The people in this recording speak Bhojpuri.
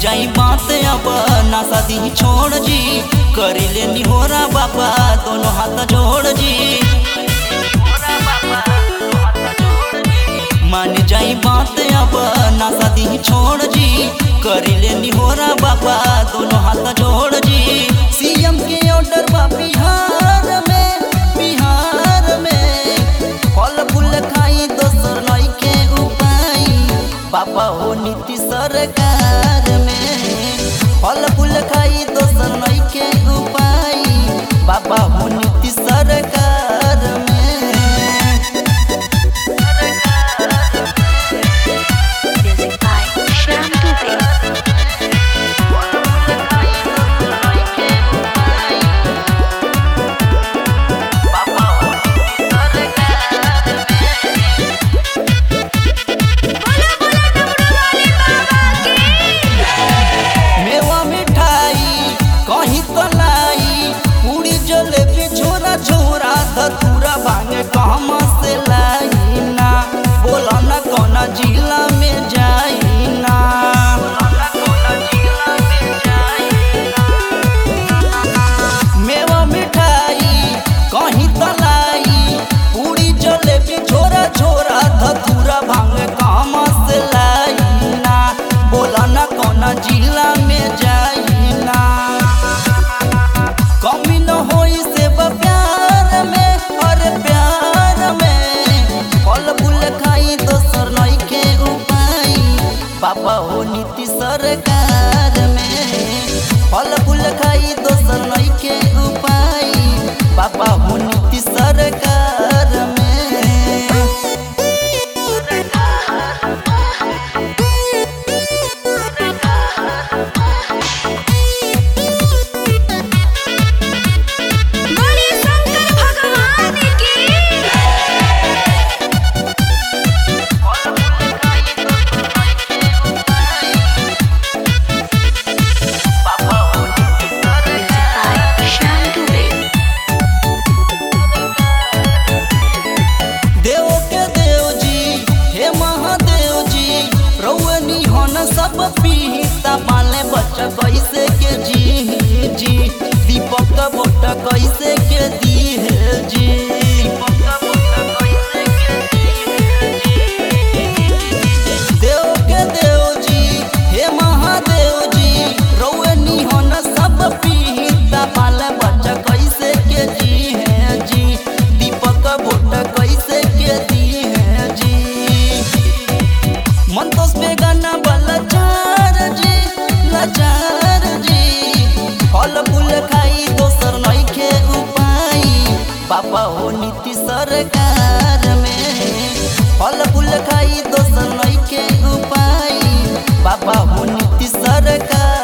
जाई बात अब ना शादी छोड़ जी करी ले निहोरा बाबा दोनों हाथ जोड़ जी मान जाई बात अब ना शादी छोड़ जी करी ले निहोरा बाबा दोनों हाथ जोड़ जी सीएम के ऑर्डर बा बिहार में बिहार में फल फूल खाई दोसर नई के उपाय बाबा हो नीति सरकार में फल फूल खाई दोसर नई के उपाय बाबा हो नीति सरकार में Music by Shyam Dubey. मेवा मिठाई कहीं तो लाई पूरी जलेबी छोरा छोरा धतूरा भांगे कहमा से लाई ना बोला ना कौना जिला में जाई ना मेवा मिठाई कहीं तो लाई पूरी जलेबी छोरा छोरा धतूरा भांगे कहमा से लाई ना बोला ना कौना जिला में जाई ना कमी न होई से प्यार में और प्यार में फल फूल खाई दोसर नई के उपाय पापा हो नीति सरकार में फल फूल खाई दोसर नई के उपाय पापा हो नीति सरकार में बोलिए शंकर भगवान की Music by Shyam Dubey. देव के देव जी हे महादेव जी रौनी हन सब पीता पाले बच्चा कैसे के जी जी दीपक बोट कैसे के दी है जी देव के देव जी हे महादेव जी रौनी हन सब पीता पाले बच्चा कैसे के जी है जी दीपक बोट कैसे के दी है जी मंतोष पे गाना वाला चार जी लाचार जी फल फूल खाई दोसर नई के उपाय पापा हो नीति सरकार में फल फूल खाई दोसर नई के उपाय पापा हो नीति सरकार